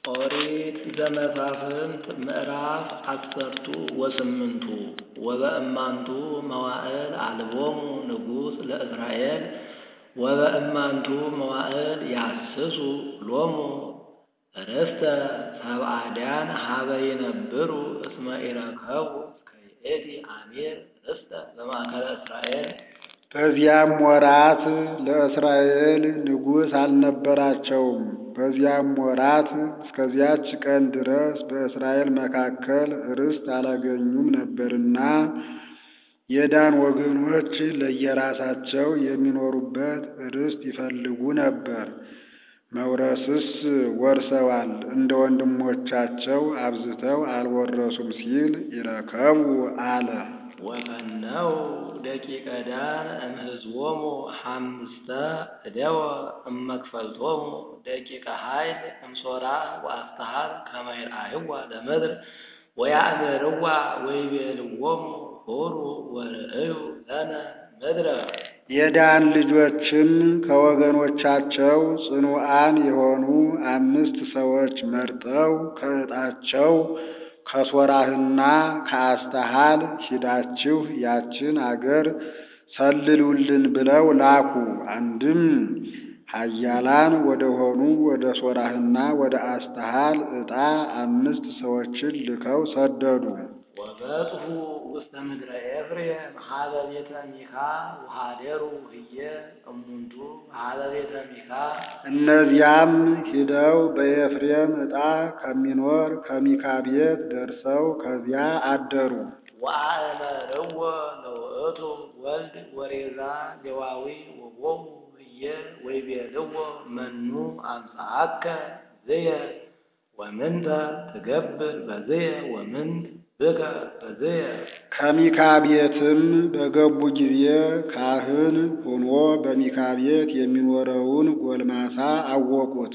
ኦሪት ዘመሳፍንት ምዕራፍ አስርቱ ወስምንቱ ወበእማንቱ መዋዕል አልቦሙ ንጉሥ ለእስራኤል ወበእማንቱ መዋዕል ያስሱ ሎሙ ርስተ ሰብአድያን ሀበ ይነብሩ እስመ ኢረከቡ እስከ ይእቲ አሜር ርስተ በማእከለ እስራኤል። በዚያም ወራት ለእስራኤል ንጉሥ አልነበራቸውም። በዚያም ወራት እስከዚያች ቀን ድረስ በእስራኤል መካከል ርስት አላገኙም ነበርና የዳን ወገኖች ለየራሳቸው የሚኖሩበት ርስት ይፈልጉ ነበር። መውረስስ ወርሰዋል፣ እንደ ወንድሞቻቸው አብዝተው አልወረሱም ሲል ይረከቡ አለ። ወፈነው ደቂቀ ዳን እምህዝቦሙ ሐምስተ እደወ እመክፈልቶሙ ደቂቀ ኃይል እምሶራ ወአስተሃር ከመ ይርአይዋ ለምድር ወያእምርዋ ወይቤልዎሙ ሑሩ ወርእዩ ለነ ምድረ። የዳን ልጆችም ከወገኖቻቸው ጽኑዓን የሆኑ አምስት ሰዎች መርጠው ከዕጣቸው ከሶራህና ከአስተሃል ሂዳችሁ ያችን አገር ሰልሉልን ብለው ላኩ። አንድም ኃያላን ወደ ሆኑ ወደ ሶራህና ወደ አስተሃል ዕጣ አምስት ሰዎችን ልከው ሰደዱ። ወበጽሑ ውስተ ምድረ ኤፍሬም ሀበ ቤተ ሚካ ወኀደሩ ህየ እሙንቱ ሀበ ቤተ ሚካ። እነዚያም ሂደው በኤፍሬም ዕጣ ከሚኖር ከሚካ ቤት ደርሰው ከዚያ አደሩ። ወአእመርዎ ለውእቱ ወልድ ወሬዛ ሌዋዊ ወቦሙ ህየ ወይቤልዎ መኑ አምጽአከ ዝየ ወምንተ ትገብር በዝየ ወምንት ብከ በዝየ። ከሚካ ቤትም በገቡ ጊዜ ካህን ሆኖ በሚካ ቤት የሚኖረውን ጎልማሳ አወቁት።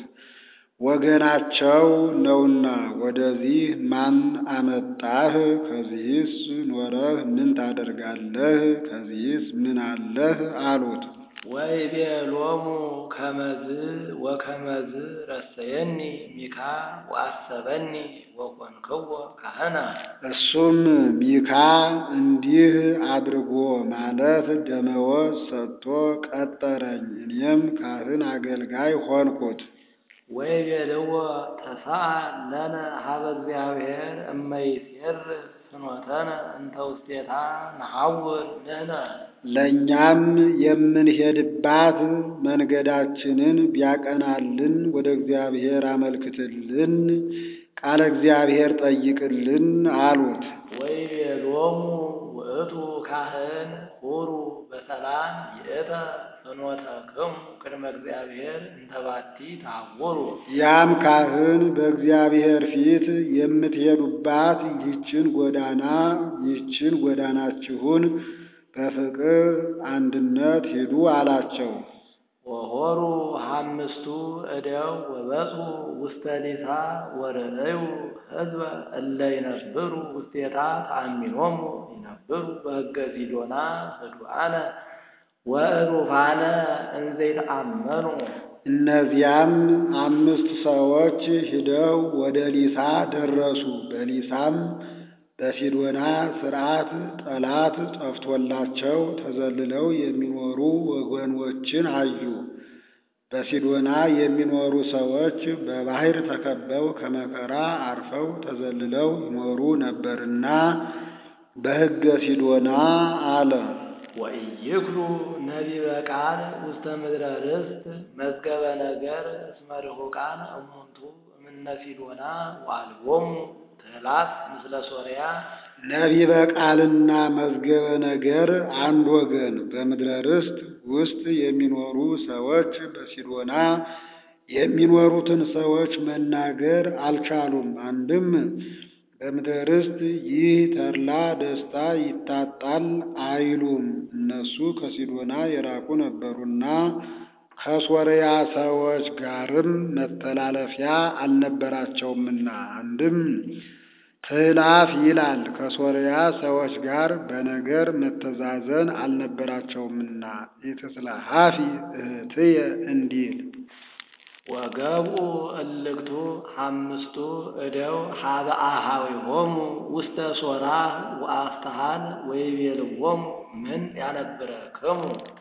ወገናቸው ነውና ወደዚህ ማን አመጣህ? ከዚህስ ኖረህ ምን ታደርጋለህ? ከዚህስ ምን አለህ? አሉት። ወይቤሎሙ ከመዝ ወከመዝ ረሰየኒ ሚካ ወአሰበኒ ወኮንክዎ ካህና። እሱም ሚካ እንዲህ አድርጎ ማለት ደመወዝ ሰጥቶ ቀጠረኝ፣ እኔም ካህን አገልጋይ ሆንኩት። ወይቤልዎ ተሳአል ለነ ሀበ እግዚአብሔር እመይሴር ፍኖተነ እንተ ውስቴታ ነሐውር ንሕነ። ለእኛም የምንሄድባት መንገዳችንን ቢያቀናልን ወደ እግዚአብሔር አመልክትልን፣ ቃለ እግዚአብሔር ጠይቅልን አሉት። ወይቤሎሙ ውእቱ ካህን ሁሩ በሰላም ይእተ ፍኖተክሙ ቅድመ እግዚአብሔር እንተ ባቲ ታውሩ። ያም ካህን በእግዚአብሔር ፊት የምትሄዱባት ይህችን ጎዳና ይህችን ጎዳናችሁን በፍቅር አንድነት ሂዱ አላቸው። ወሆሩ ሐምስቱ እደው ወበጽሑ ውስተ ሊሳ ወርእዩ ሕዝበ እለ ይነብሩ ውስቴታ ተአሚኖሙ ይነብሩ በሕገ ሲዶና ህዱአነ ወእሩፋነ እንዘ ይተአመኑ። እነዚያም አምስት ሰዎች ሂደው ወደ ሊሳ ደረሱ። በሊሳም በሲዶና ሥርዓት ጠላት ጠፍቶላቸው ተዘልለው የሚኖሩ ወገኖችን አዩ። በሲዶና የሚኖሩ ሰዎች በባሕር ተከበው ከመከራ አርፈው ተዘልለው ይኖሩ ነበርና በሕገ ሲዶና አለ። ወኢይክሉ ነቢበ ቃል ውስተ ምድረ ርስት መዝገበ ነገር እስመ ርሑቃን እሙንቱ እምነ ሲዶና ወአልቦሙ ትሕላት ምስለ ሶርያ። ነቢበ ቃልና መዝገበ ነገር አንድ ወገን በምድረ ርስት ውስጥ የሚኖሩ ሰዎች በሲዶና የሚኖሩትን ሰዎች መናገር አልቻሉም። አንድም በምድረ ርስት ይህ ተድላ ደስታ ይታጣል አይሉም። እነሱ ከሲዶና የራቁ ነበሩና ከሶርያ ሰዎች ጋርም መተላለፊያ አልነበራቸውምና። አንድም ትሕላፍ ይላል ከሶርያ ሰዎች ጋር በነገር መተዛዘን አልነበራቸውምና። ኢትስለሐፊ እህትየ እንዲል ወገብኡ እልክቱ አምስቱ እደው ሀበ አኀዊሆሙ ውስተ ሶራህ ወአፍትሐን ወይቤልዎሙ ምንት ያነብረክሙ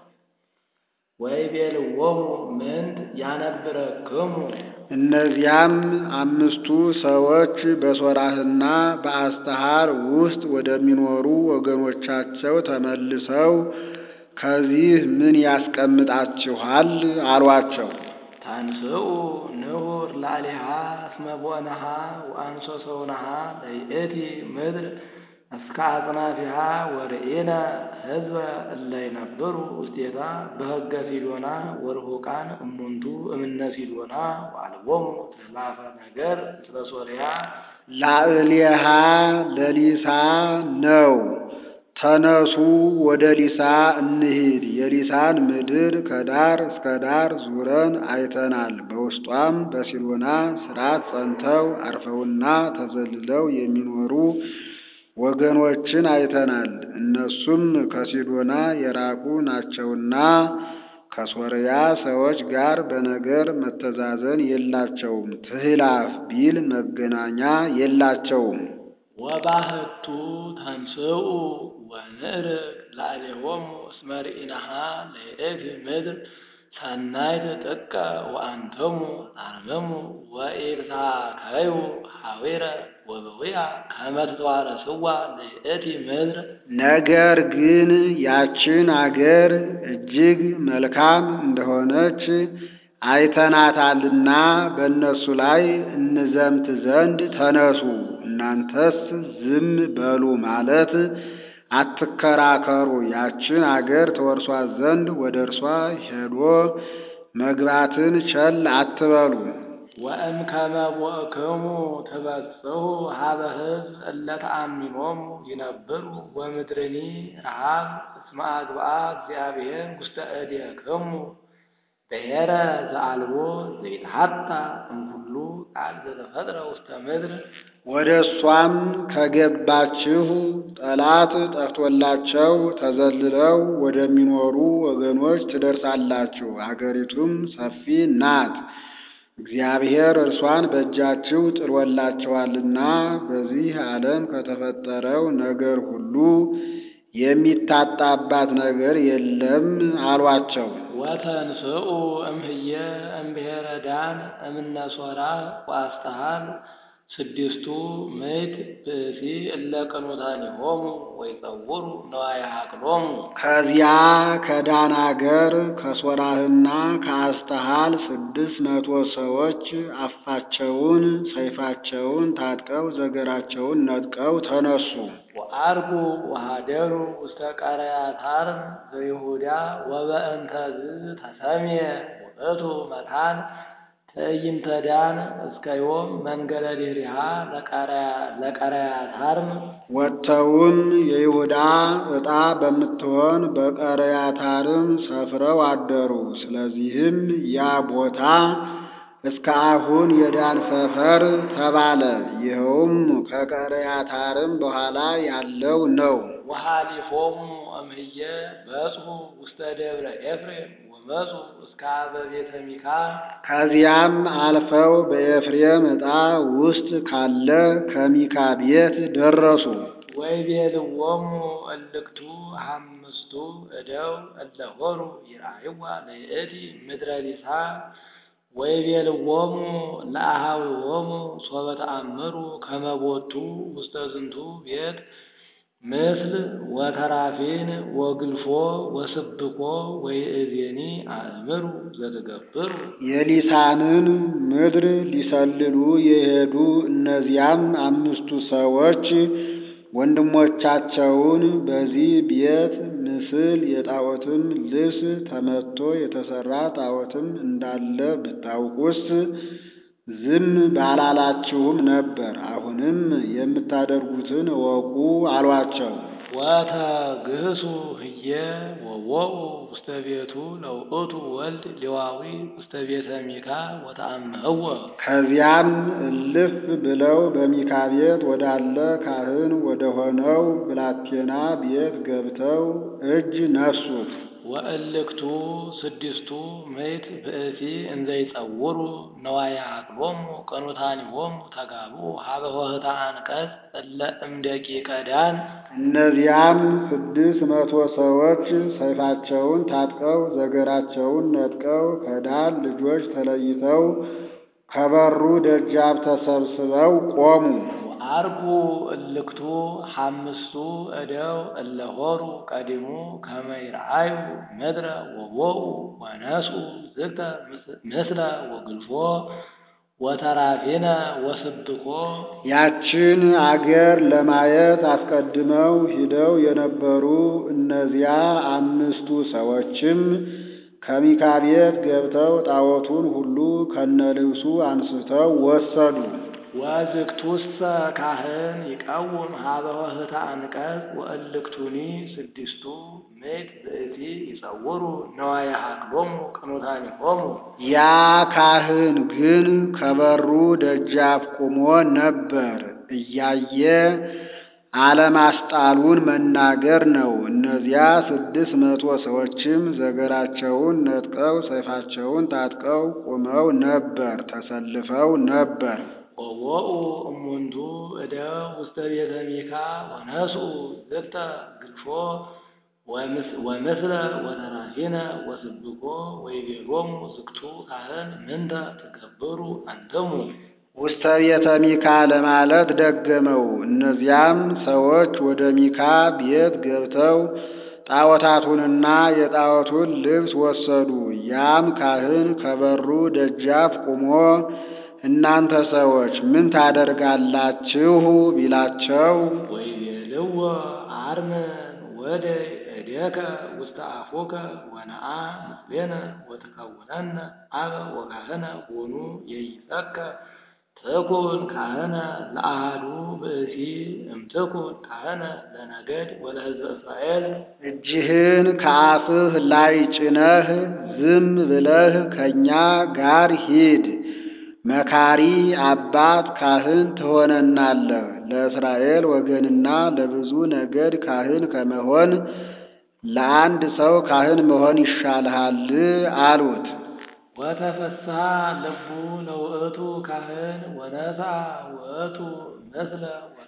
ወይቤልዎሙ ምንት ያነብረክሙ እነዚያም አምስቱ ሰዎች በሶራህና በአስተሐር ውስጥ ወደሚኖሩ ወገኖቻቸው ተመልሰው ከዚህ ምን ያስቀምጣችኋል? አሏቸው። ታንስኡ ንሁር ላዕሌሃ እስመ ቦእነሃ ወአንሶ ሰውነሃ ለይእቲ ምድር እስከ አጽናፊሃ ወርኢነ ሕዝበ እለ ይነብሩ ውስቴታ በሕገ ሲዶና ወርሑቃን እሙንቱ እምነ ሲዶና ወአልቦሙ ትሕላፈ ነገር ምስለ ሶርያ ላዕሌሃ ለሊሳ ነው። ተነሱ ወደ ሊሳ እንሂድ። የሊሳን ምድር ከዳር እስከ ዳር ዙረን አይተናል። በውስጧም በሲዶና ሥርዓት ጸንተው አርፈውና ተዘልለው የሚኖሩ ወገኖችን አይተናል። እነሱም ከሲዶና የራቁ ናቸውና ከሶርያ ሰዎች ጋር በነገር መተዛዘን የላቸውም። ትሕላፍ ቢል መገናኛ የላቸውም። ወባህቱ ተንስኡ ወንዕርግ ላዕሌሆሙ እስመ ርኢነሃ ለይእቲ ምድር ሰናይት ጥቀ ወአንትሙ አርምሙ ወኢትሳከዩ ሐዊረ ወበዊያ ከመ ትተዋረስዋ ለይእቲ ምድር ነገር ግን ያችን አገር እጅግ መልካም እንደሆነች አይተናታልና በእነሱ ላይ እንዘምት ዘንድ ተነሱ። እናንተስ ዝም በሉ ማለት አትከራከሩ። ያችን አገር ተወርሷት ዘንድ ወደ እርሷ ሄዶ መግባትን ቸል አትበሉ። ወእምከመ ቦእክሙ ትበጽሑ ሀበ ሕዝብ እለ ተአሚኖሙ ይነብሩ ወምድርኒ ረሃብ እስመ አግብአ እግዚአብሔር ውስተ እዴክሙ ብሔረ ዘአልቦ ዘይትሐታ እምኩሉ ቃል ዘተፈጥረ ውስተ ምድር ወደ እሷም ከገባችሁ ጠላት ጠፍቶላቸው ተዘልለው ወደሚኖሩ ወገኖች ትደርሳላችሁ። አገሪቱም ሰፊ ናት። እግዚአብሔር እርሷን በእጃችሁ ጥሎላቸዋልና በዚህ ዓለም ከተፈጠረው ነገር ሁሉ የሚታጣባት ነገር የለም አሏቸው። ወተንስኡ እምህየ እምብሔረ ዳን እምነ ሶራ ወአስተሐል ስድስቱ ምዕት ብእሲ እለ ቅኑታኒሆሙ ወይጸውሩ ነዋየ ሀቅሎሙ ከዚያ ከዳን አገር ከሶራህና ከአስተሃል ስድስት መቶ ሰዎች አፋቸውን ሰይፋቸውን ታጥቀው ዘገራቸውን ነጥቀው ተነሱ። ወአርጉ ወሃደሩ ውስተ ቀረያታርም ዘይሁዳ ወበእንተዝ ተሰምየ ውእቱ መካን ትዕይንተ ዳን እስከ ዮም መንገደ ዲሪሃ ለቀረያታርም ወጥተውም የይሁዳ ዕጣ በምትሆን በቀረያታርም ሰፍረው አደሩ። ስለዚህም ያ ቦታ እስከ አሁን የዳን ሰፈር ተባለ። ይኸውም ከቀረያታርም በኋላ ያለው ነው። ወሃሊፎሙ እምህየ በጽሑ ውስተ ደብረ ኤፍሬም ወመጹ እስከ አበ ቤተ ሚካ ከዚያም አልፈው በኤፍሬም ዕጣ ውስጥ ካለ ከሚካ ቤት ደረሱ። ወይቤልዎሙ እልክቱ አምስቱ እደው እለ ሆሩ ይርአይዋ ለይእቲ ምድረ ሊሳ ወይቤልዎሙ ለአኀዊሆሙ ሶበ ተአምሩ ከመ ቦቱ ውስተ ዝንቱ ቤት ምስል ወተራፊን ወግልፎ ወስብኮ ወይእዜኒ አእምሩ ዘትገብሩ የሊሳንን ምድር ሊሰልሉ የሄዱ እነዚያም አምስቱ ሰዎች ወንድሞቻቸውን በዚህ ቤት ምስል የጣዖትም ልብስ ተመትቶ የተሰራ ጣዖትም እንዳለ ብታውቁስ ዝም ባላላችሁም ነበር። አሁንም የምታደርጉትን እወቁ አሏቸው። ወተግህሱ ህየ ወወኡ ውስተ ቤቱ ለውእቱ ወልድ ሌዋዊ ውስተ ቤተ ሚካ ወተአምህወ ከዚያም እልፍ ብለው በሚካ ቤት ወዳለ ካህን ወደ ሆነው ብላቴና ቤት ገብተው እጅ ነሱት። ወእልክቱ ስድስቱ ምዕት ብእሲ እንዘ ይጸውሩ ነዋያ አቅሎሙ ቅኑታኒሆሙ ተጋብኡ ሀበ ሆህታ አንቀጽ እለ እምደቂቀ ዳን እነዚያም ስድስት መቶ ሰዎች ሰይፋቸውን ታጥቀው ዘገራቸውን ነጥቀው ከዳን ልጆች ተለይተው ከበሩ ደጃፍ ተሰብስበው ቆሙ። ወአርጉ እልክቱ ሐምስቱ እደው እለ ሆሩ ቀዲሙ ከመ ይርአዩ ምድረ ወቦኡ ወነስኡ ዝግተ ምስለ ወግልፎ ወተራፊነ ወስብኮ ያችን አገር ለማየት አስቀድመው ሂደው የነበሩ እነዚያ አምስቱ ሰዎችም ከሚካ ቤት ገብተው ጣዖቱን ሁሉ ከነልብሱ አንስተው ወሰዱ። ወዝግቱሰ ካህን ይቀውም ሀበ ሆህታ አንቀጽ ወእልክቱኒ ስድስቱ ምዕት ብእሲ ይጸውሩ ነዋየ ሀቅሎሙ ቅኑታኒሆሙ ያ ካህን ግን ከበሩ ደጃፍ ቆሞ ነበር። እያየ አለማስጣሉን መናገር ነው። እነዚያ ስድስት መቶ ሰዎችም ዘገራቸውን ነጥቀው ሰይፋቸውን ታጥቀው ቆመው ነበር፣ ተሰልፈው ነበር። ወቦኡ እሙንቱ እደው ውስተ ቤተ ሚካ ወነስኡ ዝግተ ግልፎ ወምስለ ወተራፊነ ወስብኮ ወይቤሎሙ ዝግቱ ካህን ምንተ ትገብሩ አንትሙ ውስተ ቤተ ሚካ ለማለት ደገመው። እነዚያም ሰዎች ወደ ሚካ ቤት ገብተው ጣዖታቱንና የጣዖቱን ልብስ ወሰዱ። ያም ካህን ከበሩ ደጃፍ ቆሞ እናንተ ሰዎች ምን ታደርጋላችሁ ቢላቸው ወይቤልዎ አርመን ወደ እዴከ ውስተ አፉከ ወነአ ምስሌነ ወትከውነነ አበ ወካህነ ሆኑ የይሰከ ትኩን ካህነ ለአሃዱ ብእሲ እምትኩን ካህነ ለነገድ ወለሕዝበ እስራኤል እጅህን ከአፍህ ላይ ጭነህ ዝም ብለህ ከእኛ ጋር ሂድ። መካሪ አባት ካህን ትሆነናለህ። ለእስራኤል ወገንና ለብዙ ነገድ ካህን ከመሆን ለአንድ ሰው ካህን መሆን ይሻልሃል አሉት። ወተፈስሐ ልቡ ለውእቱ ካህን ወነስአ ውእቱ ምስለ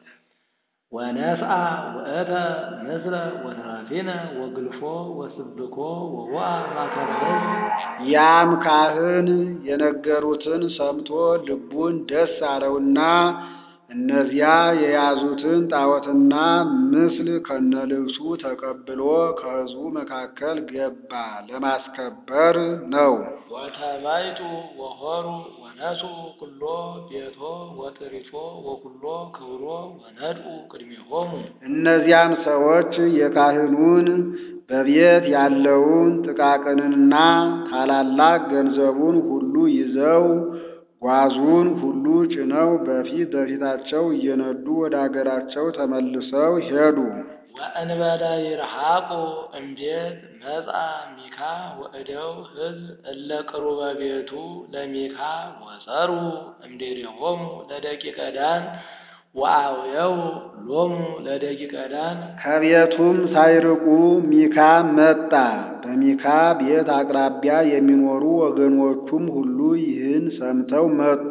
ወነስአ ውእተ ምስለ ወተራፊነ ወግልፎ ወስብኮ ወውአ ማእከለ ሕዝብ ያም ካህን የነገሩትን ሰምቶ ልቡን ደስ አለውና እነዚያ የያዙትን ጣዖትና ምስል ከነልብሱ ተቀብሎ ከሕዝቡ መካከል ገባ። ለማስከበር ነው። ወተባይቱ ወሆሩ ወነስኡ ኩሎ ቤቶ ወጥሪቶ ወኩሎ ክብሮ ወነድኡ ቅድሜሆሙ እነዚያም ሰዎች የካህኑን በቤት ያለውን ጥቃቅንና ታላላቅ ገንዘቡን ሁሉ ይዘው ጓዙን ሁሉ ጭነው በፊት በፊታቸው እየነዱ ወደ አገራቸው ተመልሰው ሄዱ። ወእንበለ ይርሐቁ እምቤት መጽአ ሚካ ወእደው ሕዝብ እለ ቅሩበ ቤቱ ለሚካ ወጸሩ እምዴሬሆሙ ለደቂቀ ዳን ወአውየው ሎሙ ለደቂቀ ዳን ከቤቱም ሳይርቁ ሚካ መጣ። በሚካ ቤት አቅራቢያ የሚኖሩ ወገኖቹም ሁሉ ይህን ሰምተው መጡ።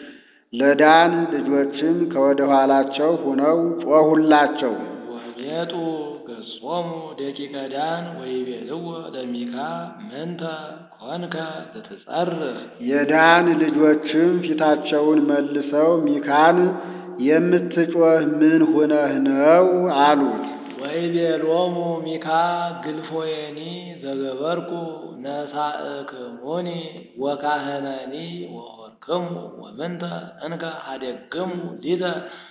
ለዳን ልጆችም ከወደ ኋላቸው ሆነው ጮኹላቸው። ወቤጡ ገጾሙ ደቂቀ ዳን ወይቤልዎ ለሚካ ምንተ ኮንከ ዘትጸርህ የዳን ልጆችም ፊታቸውን መልሰው ሚካን የምትጮህ ምን ሆነህ ነው አሉት። ወይቤሎሙ ሚካ ግልፎየኒ ዘገበርኩ ነሳእክሙኒ ወካህነኒ ወሆርክሙ ወምንተ እንከ ሀደግሙ ሊተ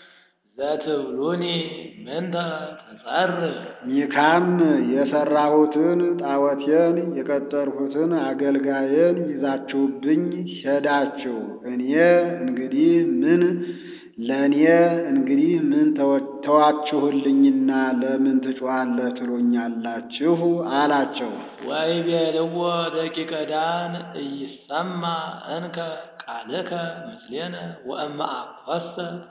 ዘትብሉኒ ምንተ ትጸርህ ሚካም የሠራሁትን ጣዖቴን የቀጠርሁትን አገልጋዬን ይዛችሁብኝ ሄዳችሁ እኔ እንግዲህ ምን ለእኔ እንግዲህ ምን ተዋችሁልኝና ለምን ትጮኻለህ ትሉኛላችሁ? አላቸው። ወይቤልዎ ደቂቀ ዳን ኢይሰማ እንከ ቃልከ ምስሌነ ወእመ አኰሰ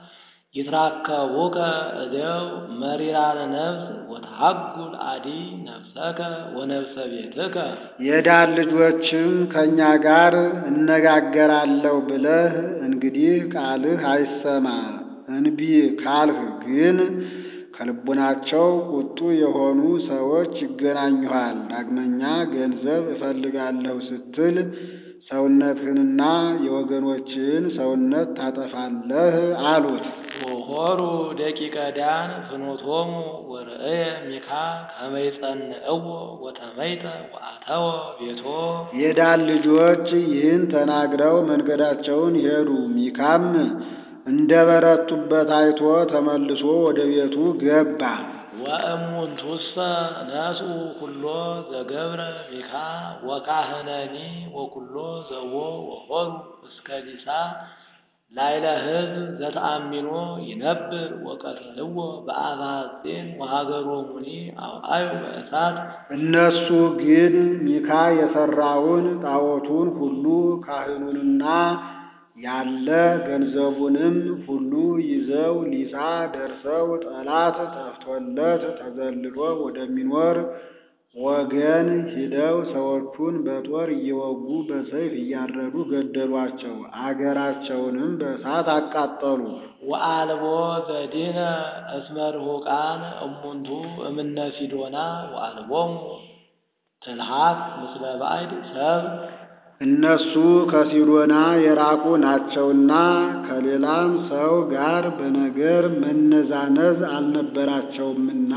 ይትራከቡከ እደው መሪራነ ነፍስ ወተሐጉል አዲ ነፍሰከ ወነፍሰ ቤትከ የዳን ልጆችም ከእኛ ጋር እነጋገራለሁ ብለህ እንግዲህ ቃልህ አይሰማ። እንቢ ካልህ ግን ከልቡናቸው ቁጡ የሆኑ ሰዎች ይገናኙሃል። ዳግመኛ ገንዘብ እፈልጋለሁ ስትል ሰውነትህንና የወገኖችህን ሰውነት ታጠፋለህ አሉት። ወሖሩ ደቂቀ ዳን ፍኖቶሙ ወርእየ ሚካ ከመ ይጸንዕዎ ወተመይጠ ወአተወ ቤቶ የዳን ልጆች ይህን ተናግረው መንገዳቸውን ሄዱ። ሚካም እንደ በረቱበት አይቶ ተመልሶ ወደ ቤቱ ገባ። ወእሙንቱሰ ነስኡ ኩሎ ዘገብረ ሚካ ወካህነኒ ወኩሎ ዘቦ ወሖሩ እስከ ዲሳ ላይለ ሕዝብ ዘተአሚኖ ይነብር ወቀትልዎ በአፈ ሐጺን ወሀገሮሙኒ አውአዩ በእሳት እነሱ ግን ሚካ የሠራውን ጣዖቱን ሁሉ ካህኑንና ያለ ገንዘቡንም ሁሉ ይዘው ሊሳ ደርሰው ጠላት ጠፍቶለት ተዘልሎ ወደሚኖር ወገን ሂደው ሰዎቹን በጦር እየወጉ በሰይፍ እያረዱ ገደሏቸው። አገራቸውንም በእሳት አቃጠሉ። ወአልቦ ዘዲነ እስመ ርሑቃን እሙንቱ እምነ ሲዶና ወአልቦሙ ትልሃት ምስለ ባዕድ ሰብ እነሱ ከሲዶና የራቁ ናቸውና ከሌላም ሰው ጋር በነገር መነዛነዝ አልነበራቸውምና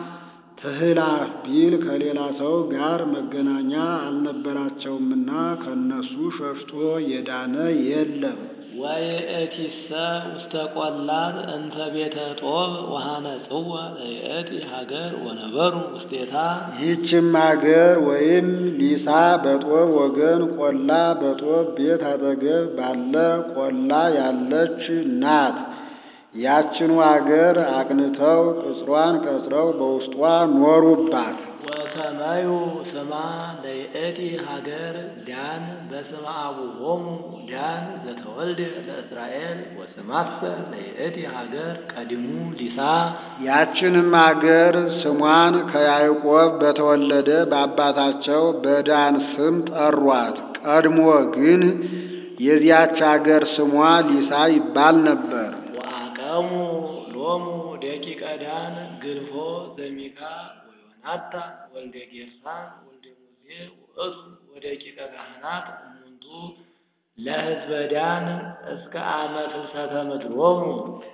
ትህላፍ ቢል ከሌላ ሰው ጋር መገናኛ አልነበራቸውምና ከነሱ ሸሽቶ የዳነ የለም። ወይእቲሰ ውስተ ቈላት እንተ ቤተ ጦብ ወሐነጽዋ ለይእቲ ሀገር ወነበሩ ውስቴታ ይህችም አገር ወይም ሊሳ በጦብ ወገን ቆላ በጦብ ቤት አጠገብ ባለ ቆላ ያለች ናት። ያችኑ አገር አቅንተው ቅጽሯን ቀጽረው በውስጧ ኖሩባት። ወሰመዩ ስማ ለይእቲ ሀገር ዳን በስመ አቡሆሙ ዳን ዘተወልደ ለእስራኤል ወስማሰ ለይእቲ ሀገር ቀዲሙ ሊሳ ያችንም አገር ስሟን ከያዕቆብ በተወለደ በአባታቸው በዳን ስም ጠሯት። ቀድሞ ግን የዚያች አገር ስሟ ሊሳ ይባል ነበር። ወአቀሙ ሎሙ ደቂቀ ዳን ግልፎ ዘሚካ ወዮናታን ወልደ ጌርሳን ወልደ ሙሴ ውእቱ ወደቂቀ ካህናት እሙንቱ ለሕዝበ ዳን እስከ አመ ፍልሰተ ምድሮሙ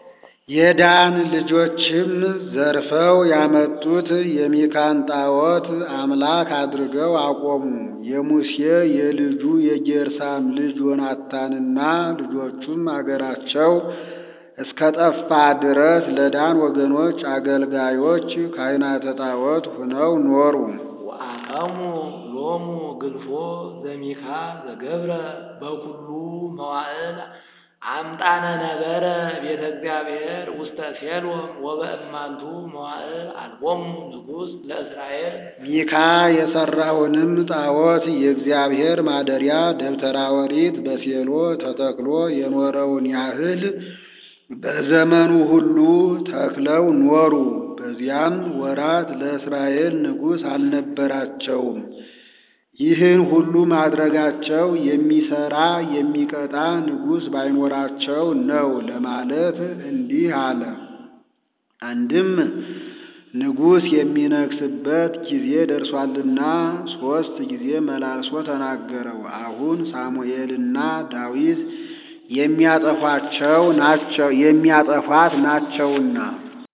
የዳን ልጆችም ዘርፈው ያመጡት የሚካን ጣዖት አምላክ አድርገው አቆሙ። የሙሴ የልጁ የጌርሳም ልጅ ዮናታንና ልጆቹም አገራቸው እስከ ጠፋ ድረስ ለዳን ወገኖች አገልጋዮች ካህናተ ጣዖት ሁነው ኖሩ። ወአቀሙ ሎሙ ግልፎ ዘሚካ ዘገብረ በኩሉ መዋዕል አምጣነ ነበረ ቤተ እግዚአብሔር ውስተ ሴሎም ወበእማንቱ መዋዕል አልቦሙ ንጉሥ ለእስራኤል ሚካ የሠራውንም ጣዖት የእግዚአብሔር ማደሪያ ደብተራ ኦሪት በሴሎ ተተክሎ የኖረውን ያህል በዘመኑ ሁሉ ተክለው ኖሩ። በዚያም ወራት ለእስራኤል ንጉሥ አልነበራቸውም። ይህን ሁሉ ማድረጋቸው የሚሰራ የሚቀጣ ንጉሥ ባይኖራቸው ነው ለማለት እንዲህ አለ። አንድም ንጉሥ የሚነግስበት ጊዜ ደርሷልና ሦስት ጊዜ መላልሶ ተናገረው። አሁን ሳሙኤልና ዳዊት የሚያጠፏቸው ናቸው የሚያጠፏት ናቸውና